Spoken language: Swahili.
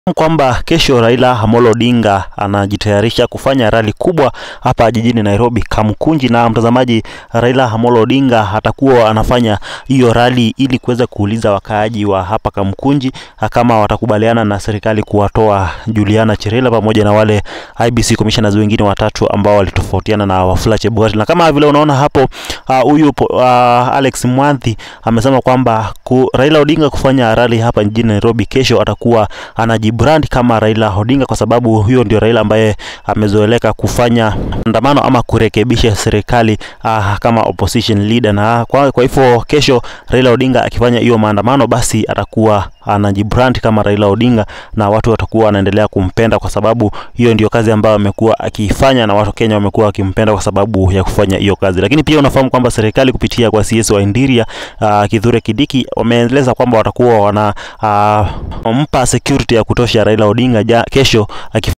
kwamba kesho Raila Amolo Odinga anajitayarisha kufanya rali kubwa hapa jijini Nairobi Kamkunji. Na mtazamaji, Raila Amolo Odinga atakuwa anafanya hiyo rali ili kuweza kuuliza wakaaji wa hapa Kamkunji kama watakubaliana na serikali kuwatoa Juliana Cherela pamoja na wale IBC commissioners wengine watatu ambao walitofautiana na Wafula Chebukati. Na kama vile unaona hapo huyu uh, uh, Alex Mwanthi amesema kwamba ku, Raila Odinga kufanya rali hapa jijini Nairobi kesho atakuwa anaji brand kama Raila Odinga kwa sababu huyo ndio Raila ambaye amezoeleka kufanya maandamano ama kurekebisha serikali uh, kama opposition leader, na kwa, kwa hivyo kesho Raila Odinga akifanya hiyo maandamano, basi atakuwa anajibrand kama Raila Odinga na watu watakuwa wanaendelea kumpenda kwa sababu hiyo ndio kazi ambayo amekuwa akiifanya, na watu Kenya wamekuwa wakimpenda kwa sababu ya kufanya hiyo kazi. Lakini pia unafahamu kwamba serikali kupitia kwa CS wa Indiria uh, Kithure Kidiki wameeleza kwamba watakuwa wana uh, mpa security ya kutosha Raila Odinga ja, kesho